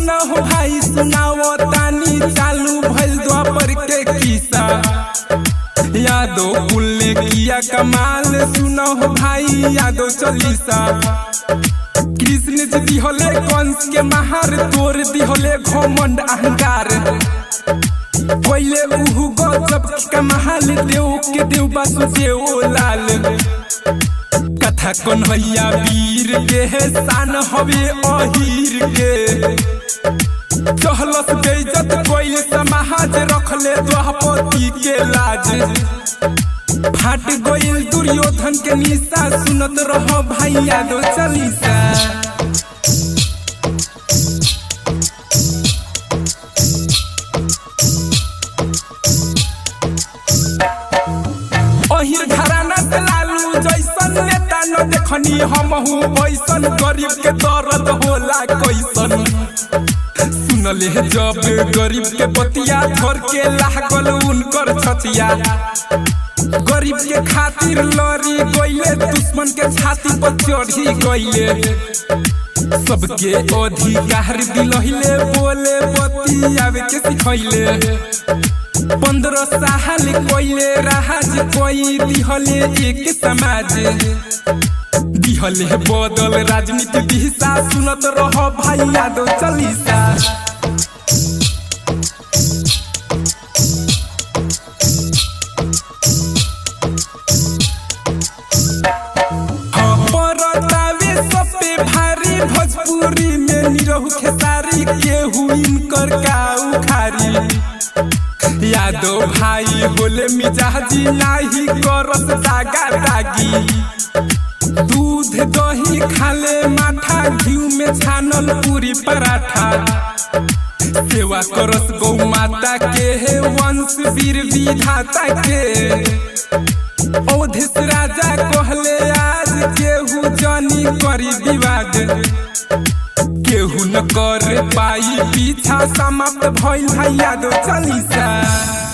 सुना हो भाई सुनाओ तानी चालू भइल द्वापर के किस्सा यादो कुल ने किया कमाल सुना हो भाई यादो चालीसा कृष्ण जी दिहले कंस के महार तोर दिहले घमंड अहंकार पहले उहु गजब के महाल देव के देव बासुदेव लाल कथा कन्हैया वीर के है शान हवे अहीर के चहलस बेइज्जत कोई समाज रखले द्वापति के लाज फाट गइल दुर्योधन के निशा सुनत रह भाई यादव चालीसा अहिर घराना से लालू जैसन नेता न देखनी हमहू ऐसन गरीब के दर्द होला कैसन सुनले जब गरीब के बतिया धर के लागल उनकर छतिया गरीब के खातिर लड़ी गइले दुश्मन के छाती पर चढ़ी गइले सबके अधिकार दिलहिले बोले बतियावे के सिखैले पंद्रह साल कोइले राज कोई दिहले एक समाज दिहले बदल राजनीति दिशा सुनत रह भाई यादव चालीसा हाँ, परतावे सब पे भारी भोजपुरी में निरहु खेसारी केहू इनकर का उखारी यादव भाई बोले मिजाजी नाही करत दागा दागी दूध दही खाले माठा घी में छानल पूरी पराठा सेवा करस गौ माता के है वंश वीर विधाता के औधिस राजा कहले आज केहू जानी करी विवाद केहू न कर पाई पीछा समाप्त भइल है यादव चालीसा